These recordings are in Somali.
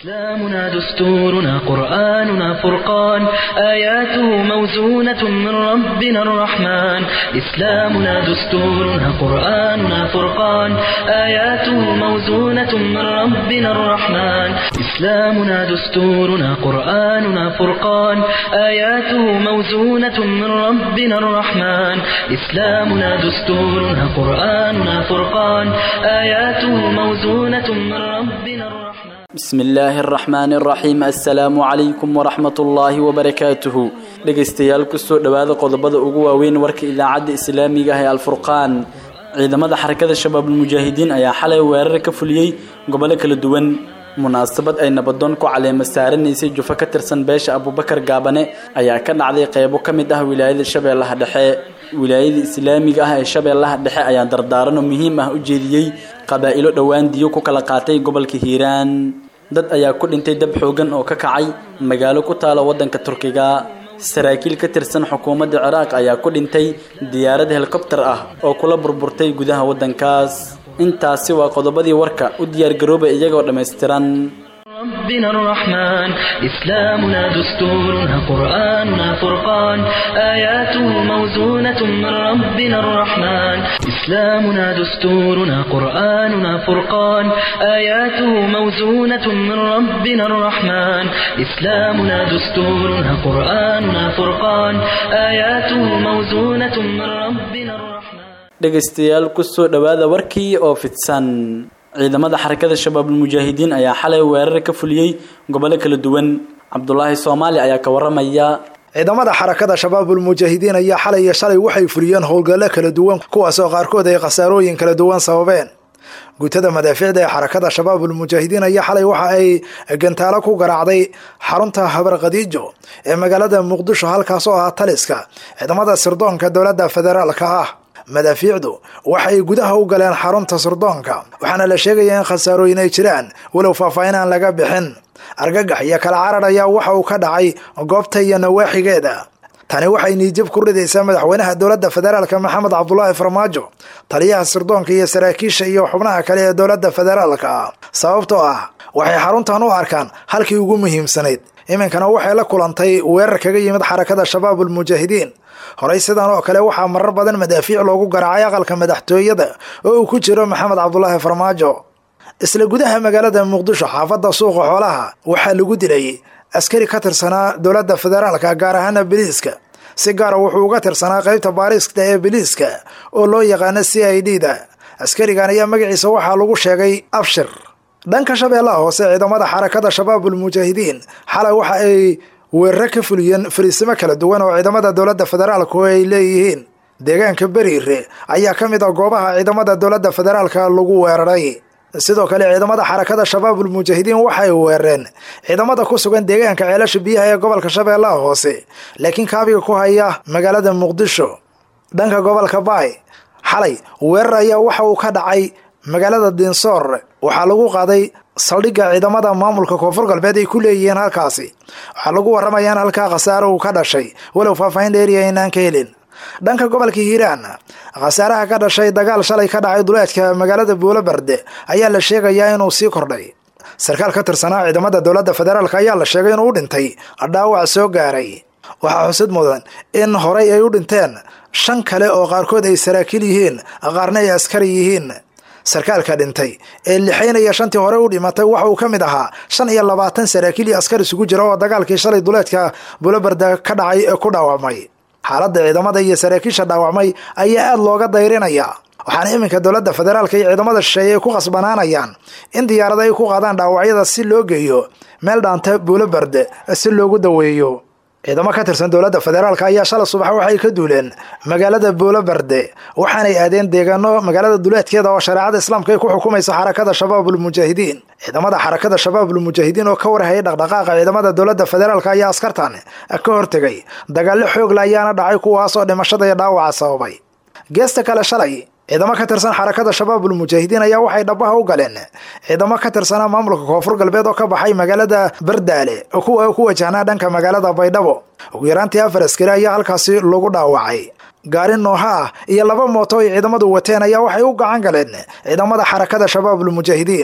إسلامنا دستورنا قرآننا فرقان آياته موزونة من ربنا الرحمن إسلامنا دستورنا قرآننا فرقان آياته موزونة من ربنا الرحمن إسلامنا دستورنا قرآننا فرقان آياته موزونة من ربنا الرحمن إسلامنا دستورنا قرآننا فرقان آياته موزونة من ربنا الرحمن بسم illaahi araxmaani araxiim assalaamu calaykum waraxmat ullaahi wabarakaatuhu dhegaystayaal kusoo dhowaada qodobada ugu waaweyn warka idaacadda islaamiga ah ee alfurqaan ciidamada xarakada shabaabulmujaahidiin ayaa xalay weerar ka fuliyey gobollo kala duwan munaasabad ay nabadoon ku caleema saaranaysay jufo ka tirsan beesha abubakar gaabane ayaa ka dhacday qeybo ka mid ah wilaayada shabeellaha dhexe wilaayada islaamiga ah ee shabeellaha dhexe ayaa dardaarano muhiim ah u jeediyey qabaa'ilo dhowaan diyo ku kala qaatay gobolka hiiraan dad ayaa ku dhintay dab xoogan oo ka kacay magaalo ku taala waddanka turkiga saraakiil ka tirsan xukuumadda ciraaq ayaa ku dhintay diyaarad helikobtar ah oo kula burburtay gudaha waddankaas intaasi waa qodobadii warka u diyaargarooba iyagoo dhammaystiran ربنا الرحمن إسلامنا دستورنا قرآننا فرقان آياته موزونة من ربنا الرحمن إسلامنا دستورنا قرآننا فرقان آياته موزونة من ربنا الرحمن إسلامنا دستورنا قرآننا فرقان آياته موزونة من ربنا الرحمن dhegaystayaal kusoo dhowaada warkii oo fidsan ciidamada xarakada shabaabulmujaahidiin ayaa xalay weerar ka fuliyey gobollo kala duwan cabdulaahi soomaali ayaa ka waramaya ciidamada xarakada shabaabulmujaahidiin ayaa xalay iyo shalay waxay fuliyeen howlgallo kala duwan kuwaas oo qaarkood ay khasaarooyin kala duwan sababeen guutada madaaficda ee xarakada shabaabulmujaahidiin ayaa xalay waxa ay gantaalo ku garaacday xarunta habar khadiijo ee magaalada muqdisho halkaas oo ah taliska ciidamada sirdoonka dowladda federaalka ah madaafiicdu waxay gudaha u galeen xarunta sirdoonka waxaana la sheegaya in khasaarooyin ay jiraan walow faahfaahin aan laga bixin argagax iyo kala carar ayaa waxa uu ka dhacay goobta iyo nawaaxigeeda tani waxay niijab ku ridaysaa madaxweynaha dowladda federaalka maxamed cabdulaahi farmaajo taliyaha sirdoonka iyo saraakiisha iyo xubnaha kale ee dowladda federaalka ah sababtoo ah waxay xaruntan u arkaan halkii ugu muhiimsanayd iminkana waxay la kulantay weerar kaga yimid xarakada shabaabulmujaahidiin horey sidan oo kale waxaa marar badan madaafiic loogu garaacay aqalka madaxtooyada oo uu ku jiro maxamed cabdulaahi farmaajo isla gudaha magaalada muqdisho xaafadda suuqa xoolaha waxaa lagu dilay askari ka tirsanaa dowladda federaalka gaar ahaana biliiska si gaara wuxuu uga tirsanaa qaybta baariska ee biliiska oo loo yaqaano c i d da askarigan ayaa magaciisa waxaa lagu sheegay abshir dhanka shabeellaha hoose ciidamada xarakada shabaabulmujaahidiin xalay waxa ay weeraro ka fuliyeen fariisimo kala duwan oo ciidamada dowladda federaalka oo ay leeyihiin deegaanka beriire ayaa ka mid ah goobaha ciidamada dowladda federaalka lagu weeraray sidoo kale ciidamada xarakada shabaabulmujaahidiin waxay weerareen ciidamada ku sugan deegaanka ceelasha biyaha ee gobolka shabeellaha hoose laakiin kaabiga ku haya magaalada muqdisho dhanka gobolka baay xalay weerar ayaa waxa uu ka dhacay magaalada dinsoor waxaa lagu qaaday saldhigga ciidamada maamulka koonfur galbeed ay ku leeyihiin halkaasi waxaa lagu warramaya in halkaa khasaare uu ka dhashay walow faahfaahin dheeriya inaan ka helin dhanka gobolka hiiraan khasaaraha ka dhashay dagaal shalay ka dhacay duleedka magaalada buulobarde ayaa la sheegayaa inuu sii kordhay sarkaal ka tirsanaa ciidamada dowladda federaalk ayaa la sheegay inuu u dhintay dhaawac soo gaaray waxaa xusud mudan in horay ay u dhinteen shan kale oo qaarkood ay saraakiil yihiin qaarna ay askari yihiin sarkaalka dhintay ee lixaynaya shantii hore u dhimatay waxa uu ka mid ahaa shan iyo labaatan saraakiil iyo askar isugu jira oo dagaalkii shalay duleedka bulobarda ka dhacay ee ku dhaawacmay xaaladda ciidamada iyo saraakiisha dhaawacmay ayaa aada looga dayrinaya waxaana iminka dowladda federaalka iyo ciidamada shisheeye ay ku khasbanaanayaan in diyaarada ay ku qaadaan dhaawacyada si loo geeyo meel dhaanta buulobarde si loogu daweeyo ciidamo ka tirsan dowladda federaalk ayaa shalay subax waxay ka duuleen magaalada buulobarde waxaanay aadeen deegaano magaalada duleedkeeda oo shareecada islaamka ay ku xukumaysa xarakada shabaabulmujaahidiin ciidamada xarakada shabaabulmujaahidiin oo ka warhayay dhaqdhaqaaqa ciidamada dowladda federaalk ayaa askartan ka hortegay dagaallo xoogla ayaana dhacay kuwaas oo dhimashada iyo dhaawaca sababay geesta kale shalay ciidamo ka tirsan xarakada shabaabulmujaahidiin ayaa waxay dhabaha u galeen ciidamo ka tirsanaa maamulka koonfur galbeed oo ka baxay magaalada bardaale oo kuwa ku wajahnaa dhanka magaalada baydhabo ugu yaraantii afar askari ayaa halkaasi lagu dhaawacay gaari nooha ah iyo laba mooto ay ciidamadu wateen ayaa waxay u gacan galeen ciidamada xarakada shabaabulmujaahidiin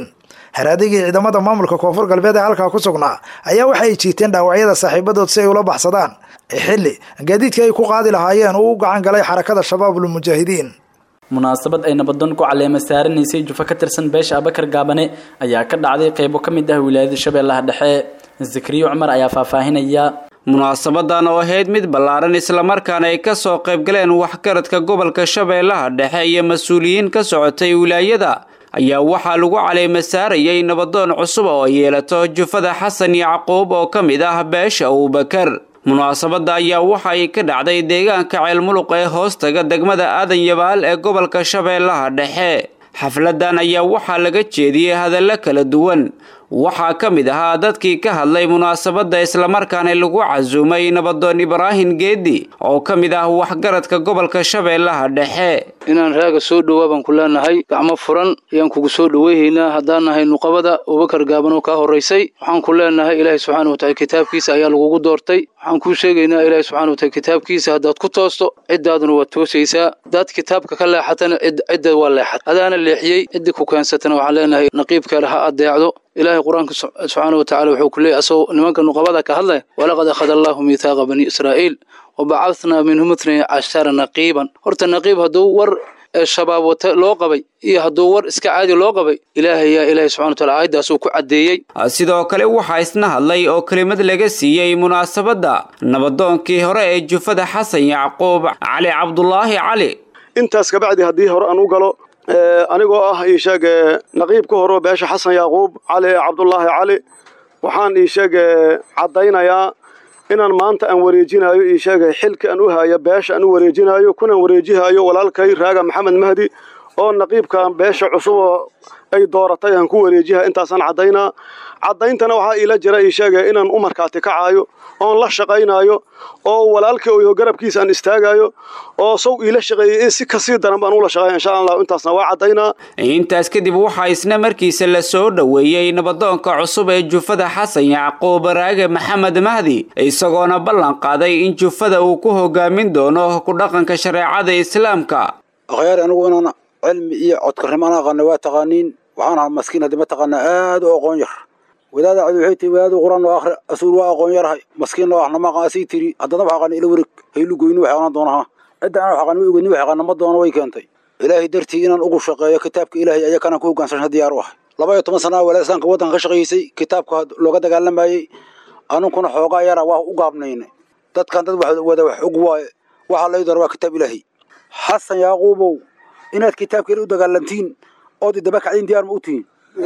haraadigii ciidamada maamulka koonfur galbeed ee halkaa ku sugnaa ayaa waxa ay jiiteen dhaawacyada saaxiibadood si ay ula baxsadaan xilli gaadiidkii ay ku qaadi lahaayeen uu u gacan galay xarakada shabaabul mujaahidiin munaasabad ay nabadoon ku caleema saaranaysay jufa ka tirsan beesha abakar gaabane ayaa ka dhacday qaybo ka mid ah wilaayada shabeellaha dhexe zakariya cumar ayaa faahfaahinaya munaasabadan oo ahayd mid ballaaran islamarkaana ay ka soo qaybgaleen waxgaradka gobolka shabeellaha dhexe iyo mas-uuliyiin ka socotay wilaayada ayaa waxaa lagu caleema saarayay nabadoon cusub oo yeelato jufada xasan yacquub oo ka mid ah beesha abubakar munaasabadda ayaa waxa ay ka dhacday deegaanka ceelmuluq ee hoostaga degmada aadan yabaal ee gobolka shabeellaha dhexe xafladan ayaa waxaa laga jeediyey hadallo kala duwan waxaa ka mid ahaa dadkii ka hadlay munaasabadda islamarkaana lagu casuumay nabadoon ibraahim geedi oo ka mid ah waxgaradka gobolka shabeellaha dhexe inaan raaga soo dhowaa baan ku leenahay gacmo furan ayaan kugu soo dhoweyhaynaa haddaan nahay nuqabada abubakar gaaban oo kaa horraysay waxaan ku leenahay ilaahay subxaana wataala kitaabkiisa ayaa lagugu doortay waxaan kuu sheegaynaa ilaahay subxana wataala kitaabkiisa haddaad ku toosto ciddaaduna waad toosaysaa haddaad kitaabka ka leexatana cidda waa leexat adaana leexiyey ciddii ku keensatana waxaan leenahay naqiibkeeda ha adeecdo ilaahay qur-aanka subxaana wa tacala wuxuu ku leeyay asagoo nimanka nuqabada ka hadlaya walaqad akhada allahu miithaaqa bani israa'iil wabacadnaa minhum itnay cashara naqiiban horta naqiib hadduu war shabaab wata loo qabay iyo hadduu war iska caadi loo qabay ilaahay yaa ilaahay subxana wataala aayaddaasuu ku caddeeyey sidoo kale waxaa isna hadlay oo kelimad laga siiyey munaasabadda nabadoonkii hore ee jufada xasan yacquub cali cabdulaahi cali intaas kabacdi haddii hore aan u galo anigoo ah ii sheeg naqiib ka horo beesha xasan yacquub cali cabdulaahi cali waxaan ii sheeg caddaynayaa inaan maanta aan wareejinayo ii sheegay xilka aan u haya beesha aan u wareejinayo kunaan wareejihayo walaalkay raaga maxamed mahdi oo naqiibka beesha cusub oo ay dooratay aan ku wareejiha intaasaan caddaynaa caddayntana waxaa iila jira ii sheegay inaan u markaati kacaayo oon la shaqaynayo oo walaalkii oyo garabkiisa aan istaagayo oo sow iila shaqeeyey in si kasii daran baan ula shaqeeya insha allah intaasna waa caddaynaa intaas kadib waxaa isna markiisa la soo dhoweeyey nabadoonka cusub ee jufada xasan yacquub raage maxamed mahdi isagoona ballan qaaday in jufada uu ku hogaamin doono ku dhaqanka shareecada islaamka akhyaar anigu inaan cilmi iyo codkarnimo aan aqaana waa taqaaniin waxaan ahaa maskiin haddii ma taqaanaa aad u aqoon yar wadaada cadi waxay tihi wadaadu quraan oo akhri asuul waa aqoon yarahay maskiin oo ahna ma aqaan asii tiri haddana wax aqaana ila wareeg haylu goyni wax aqaan doonaha cidda aan wax aqaan ma ogeeni wax aqaana ma doono way keentay ilaahay dartii inaan ugu shaqeeyo kitaabka ilaahay ayaa kanaan ku hoggaansan diyaar u ahay laba iyo toban sana walaa islaamka waddanka ka shaqaysay kitaabka looga dagaalamayey anunkuna xoogaa yara waa u gaabnayna dadkan dad wada wax og waaye waxaa lay doora waa kitaab ilaahay xasan yaaquubow inaad kitaabka ila u dagaalantiin ood idaba kacdiin diyaar ma u tihiin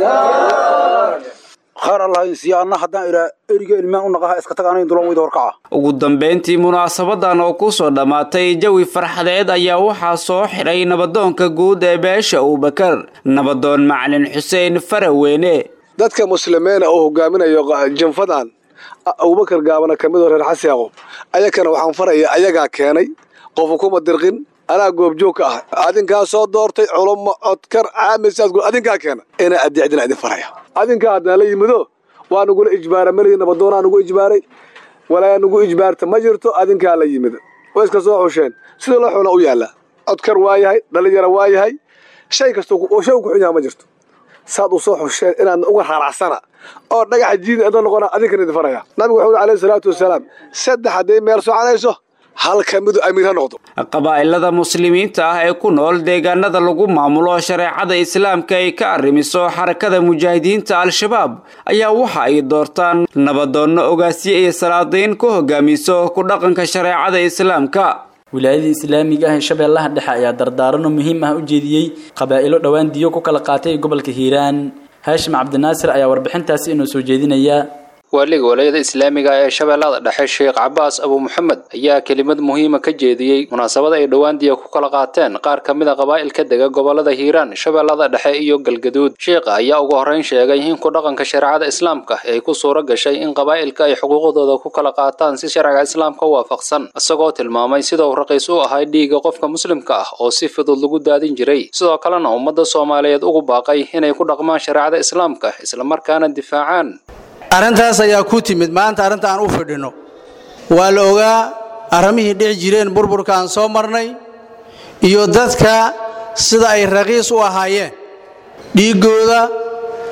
khayr allah insiya anna haddaan ilaa eriga ilmaan u naqaha iska tag anayn dulan weyda horkaca ugu dambayntii munaasabadan oo ku soo dhammaatay jawi farxadeed ayaa waxaa soo xidhay nabadoonka guud ee beesha abubakar nabadoon macalin xuseen faraweyne dadka muslimiina oo hogaaminayo janfadan abubakar gaabana ka midoo reer xasi yaqoob ayakana waxaan faraya ayagaa keenay qofu kuma dirqin anaa goobjoog ka ah adinkaa soo doortay culummo codkar caamisaad adinkaa keena inaa addeecdina idin faraya adinkaa haddana la yimido waa nugula ijbaara melihi nabadoonaa nugu ijbaaray walaa nugu ijbaarta ma jirto adinkaa la yimid way iska soo xusheen sida loo xuna u yaallaa codkar waa yahay dhalinyaro waa yahay shay kasta oo shay ku xun yaha ma jirto saad u soo xusheen inaad uga raaracsana oo dhagaxa jiida adoo noqona adinkan idin faraya nabigu wuxuu alayhi salaatu wasalaam saddex hadday meel soconayso hal ka midu amiir ha noqdo qabaa'ilada muslimiinta ah ee ku nool deegaanada lagu maamulo shareecada islaamka ay ka arrimiso xarakada mujaahidiinta al-shabaab ayaa waxa ay doortaan nabadoonno ogaasye iyo salaadiin ku hogaamiso ku dhaqanka shareecada islaamka wilaayada islaamiga ah ee shabeellaha dhexe ayaa dardaarano muhiim ah u jeediyey qabaa'ilo dhowaan diyo ku kala qaatay gobolka hiiraan haashim cabdinaasir ayaa warbixintaasi inoo soo jeedinaya waaliga walayada islaamiga ee shabeellada dhexe sheekh cabaas abu maxamed ayaa kelimad muhiima ka jeediyey munaasabada ay dhowaan diya ku kala qaateen qaar ka mid a qabaa'ilka dega gobolada hiiraan shabeellada dhexe iyo galgaduud sheekha ayaa ugu horrayn sheegay in ku dhaqanka shareecada islaamka ay ku suuro gashay in qabaa'ilka ay xuquuqdooda ku kala qaataan si sharciga islaamka u waafaqsan isagoo tilmaamay sida uu raqiis u ahay dhiigga qofka muslimka ah oo si fudud lagu daadin jiray sidoo kalena ummadda soomaaliyeed ugu baaqay inay ku dhaqmaan shareecada islaamka islamarkaana difaacaan arrintaas ayaa ku timid maanta arrinta aan u fidhinno waa la ogaa arrimihii dhici jireen burburka aan soo marnay iyo dadka sida ay raqiis u ahaayeen dhiiggooda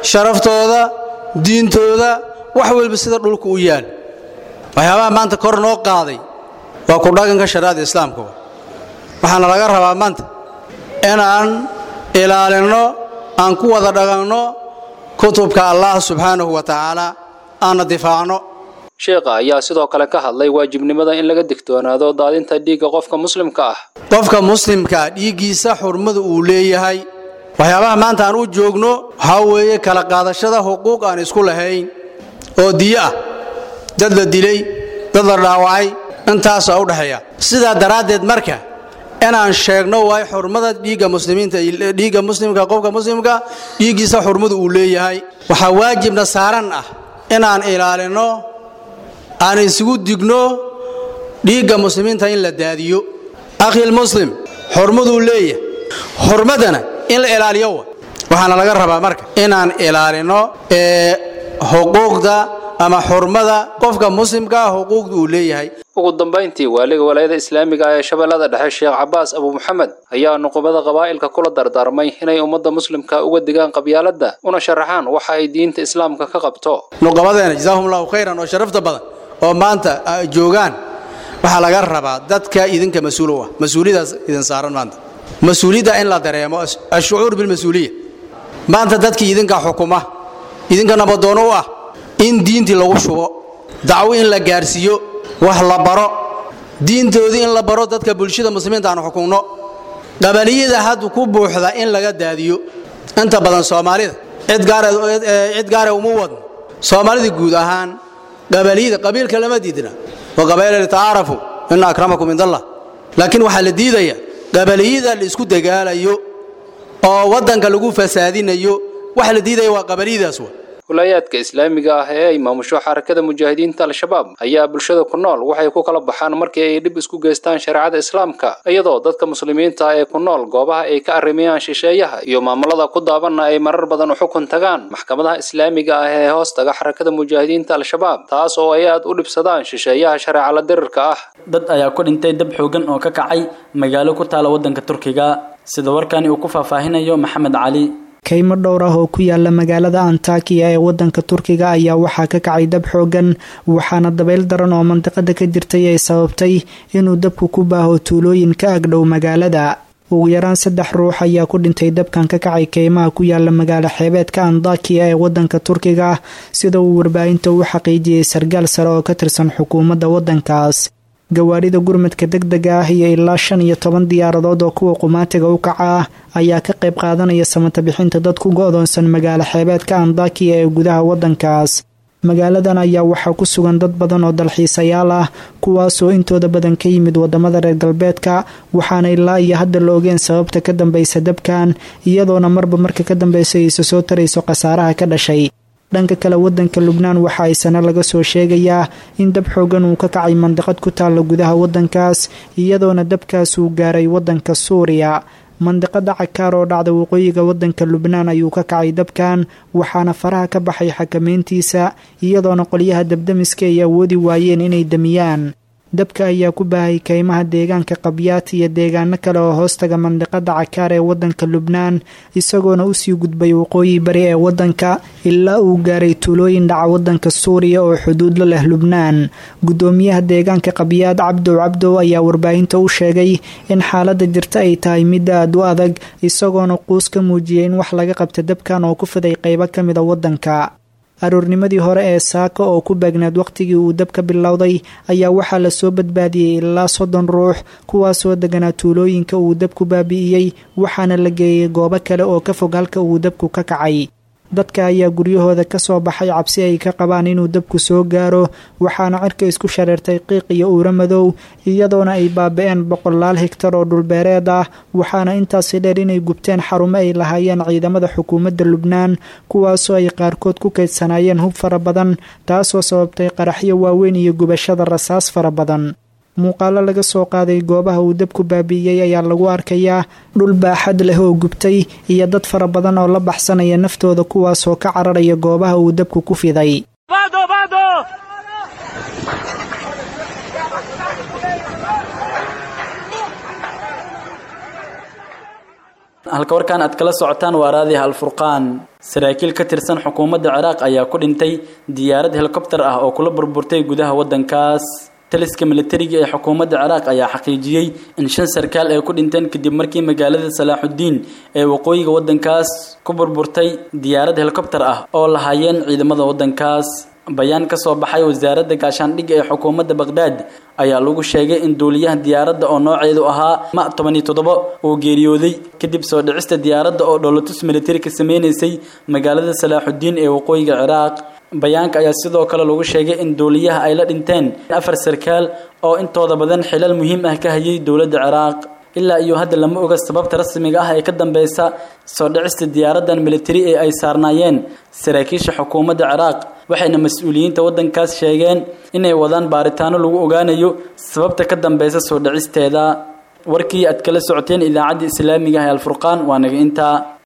sharaftooda diintooda wax walba sida dhulka u yaal waxyaabaha maanta kor noo qaaday waa ku dhaqanka shariicada islaamka waxaana laga rabaa maanta inaan ilaalinno aan ku wada dhaqanno kutubka allah subxaanahu wa tacaala aanna difaacno sheekha ayaa sidoo kale ka hadlay waajibnimada in laga digtoonaado daadinta dhiigga qofka muslimka ah qofka muslimkaa dhiiggiisa xurmada uu leeyahay waxyaabaha maanta aan u joogno waxaa weeye kala qaadashada xuquuq aan isku lahayn oo diyo ah dad la dilay dad la dhaawacay intaasaa u dhexeeya sidaa daraaddeed marka inaan sheegno waay xurmada dhiigga muslimiinta dhiigga muslimka qofka muslimka dhiiggiisa xurmada uu leeyahay waxaa waajibna saaran ah inaan ilaalinno aan isugu digno dhiigga muslimiinta in la daadiyo akhil muslim xurmaduu leeyahay xurmadana in la ilaaliyo wa waxaana laga rabaa marka inaan ilaalino ee xuquuqda ama xurmada qofka muslimkaa xuquuqda uu leeyahay ugu dambayntii waaliga walaayada islaamiga ah ee shabeellada dhexe sheekh cabaas abu maxamed ayaa nuqubada qabaa'ilka kula dardaarmay inay ummadda muslimka uga digaan qabyaaladda una sharaxaan waxa ay diinta islaamka ka qabto nuqabadeena jazaahum allahu khayran oo sharafta badan oo maanta joogaan waxaa laga rabaa dadka idinka mas-uul u ah mas-uuliyadaas idin saaran maanta mas-uuliyadda in la dareemo ashucuur bilmas-uuliya maanta dadkii idinka xukuma idinka nabadoono u ah in diintii lagu shubo dacwo in la gaarsiiyo wax la baro diintoodii in la baro dadka bulshada muslimiinta aan xukunno qabaliyada hadda ku buuxda in laga daadiyo inta badan soomaalida cid gaare uma wadno soomaalida guud ahaan qabaliyada qabiilka lama diidna wa qabaila litacaarafu ina akramakum cind allah laakiin waxaa la diidaya qabaliyada la isku dagaalayo oo waddanka lagu fasaadinayo waxa la diidaya waa qabaliyadaas wa walaayaadka islaamiga ah ee ay maamusho xarakada mujaahidiinta al-shabaab ayaa bulshada ku nool waxay ku kala baxaan markii ay dhib isku geystaan shareecada islaamka iyadoo dadka muslimiinta ee ku nool goobaha ay ka arrimayaan shisheeyaha iyo maamulada ku daabanna ay marar badan u xukun tagaan maxkamadaha islaamiga ah ee hoos taga xarakada mujaahidiinta al-shabaab taas oo ay aad u dhibsadaan shisheeyaha shareeca la dirirka ah dad ayaa ku dhintay dab xoogan oo ka kacay magaalo ku taala waddanka turkiga sida warkani uu ku faahfaahinayo maxamed cali kaymo dhowr ah oo ku yaala magaalada antakiya ee wadanka turkiga ayaa waxaa ka kacay dab xoogan waxaana dabayl daran oo mandiqada ka jirtay ay sababtay inuu dabku ku baaho tuulooyin ka agdhow magaalada ugu yaraan saddex ruux ayaa ku dhintay dabkan ka kacay keymaha ku yaala magaalo xeebeedka andakiya ee wadanka turkiga sida uu warbaahinta u xaqiijiyey sargaal sare oo ka tirsan xukuumadda wadankaas gawaarida gurmadka deg dega ah iyo ilaa shan iyo toban diyaaradood oo kuwa qumaatiga u kaca ah ayaa ka qayb qaadanaya samata bixinta dad ku go-doonsan magaalo xeebeedka andakiya ee gudaha wadankaas magaaladan ayaa waxaa ku sugan dad badan oo dalxiisayaal ah kuwaasoo intooda badan ka yimid wadamada reer galbeedka waxaana ilaa iyo hadda la ogeen sababta ka dambaysa dabkan iyadoona marba marka ka dambeysa aysa soo tarayso khasaaraha ka dhashay dhanka kale wadanka lubnaan waxa ay sano laga soo sheegayaa in dab xoogan uu ka kacay mandiqad ku taalla gudaha wadankaas iyadoona dabkaas uu gaaray wadanka suuriya mandiqada cakaar oo dhacda waqooyiga wadanka lubnaan ayuu ka kacay dabkan waxaana faraha ka baxay xakameyntiisa iyadoona qolyaha dabdamiska ay awoodi waayeen inay damiyaan dabka ayaa ku baahay kaymaha deegaanka qabyaat iyo deegaano kale oo hoostaga mandiqada cakaar ee wadanka lubnaan isagoona usii gudbay waqooyi bari ee wadanka ilaa uu gaaray tuulooyin dhaca wadanka suuriya oo xuduud la leh lubnaan gudoomiyaha deegaanka qabyaad cabdow cabdow ayaa warbaahinta u sheegay in xaalada jirta ay tahay mid aad u adag isagoona quus ka muujiyay in wax laga qabta dabkan oo ku fiday qeybo ka mida wadanka aroornimadii hore ee saaka oo ku beegneed wakhtigii uu dab ka bilowday ayaa waxaa lasoo badbaadiyey ilaa soddon ruux kuwaasoo deganaa tuulooyinka uu dabku baabi'iyey waxaana la geeyey goobo kale oo ka fog halka uu dabku ka kacay dadka ayaa guryahooda ka soo baxay cabsi ay ka qabaan inuu dabku soo gaaro waxaana cirka isku shareertay qiiq iyo uuro madow iyadoona ay baaba-een boqolaal higtar oo dhulbeereed ah waxaana intaasi dheer inay gubteen xarumo ay lahaayeen ciidamada xukuumadda lubnaan kuwaasoo ay qaarkood ku kaydsanaayeen hub fara badan taasoo sababtay qaraxyo waaweyn iyo gubashada rasaas fara badan muuqaalo laga soo qaaday goobaha uu dabku baabi'iyey ayaa lagu arkayaa dhul baaxad leh oo gubtay iyo dad fara badan oo la baxsanaya naftooda kuwaasoo ka cararaya goobaha uu dabku ku fiday halka warkaan aad kala socotaan waa raadiha alfurqaan saraakiil ka tirsan xukuumadda ciraaq ayaa ku dhintay diyaarad helikobter ah oo kula burburtay gudaha waddankaas taliska militariga ee xukuumadda ciraaq ayaa xaqiijiyey in shan sarkaal ay ku dhinteen kadib markii magaalada salaaxudiin ee waqooyiga waddankaas ku burburtay diyaarad helikobter ah oo lahaayeen ciidamada waddankaas bayaan ka soo baxay wasaaradda gaashaandhigga ee xukuumadda baqhdaad ayaa lagu sheegay in duuliyaha diyaaradda oo nooceedu ahaa ma toban iyo toddoba uu geeriyooday kadib soo dhicista diyaaradda oo dhoolatus militari ka sameynaysay magaalada salaaxudiin ee waqooyiga ciraaq bayaanka ayaa sidoo kale lagu sheegay in duuliyaha ay la dhinteen afar sarkaal oo intooda badan xilal muhiim ah ka hayay dowladda ciraaq ilaa iyo hadda lama oga sababta rasmiga ah ee ka dambeysa soo dhicista diyaaraddan militari ee ay saarnaayeen saraakiisha xukuumadda ciraaq waxayna mas-uuliyiinta waddankaas sheegeen inay wadaan baaritaano lagu ogaanayo sababta ka dambeysa soo dhicisteeda warkii aad kala socoteen idaacadda islaamiga ah ee alfurqaan waa naga intaa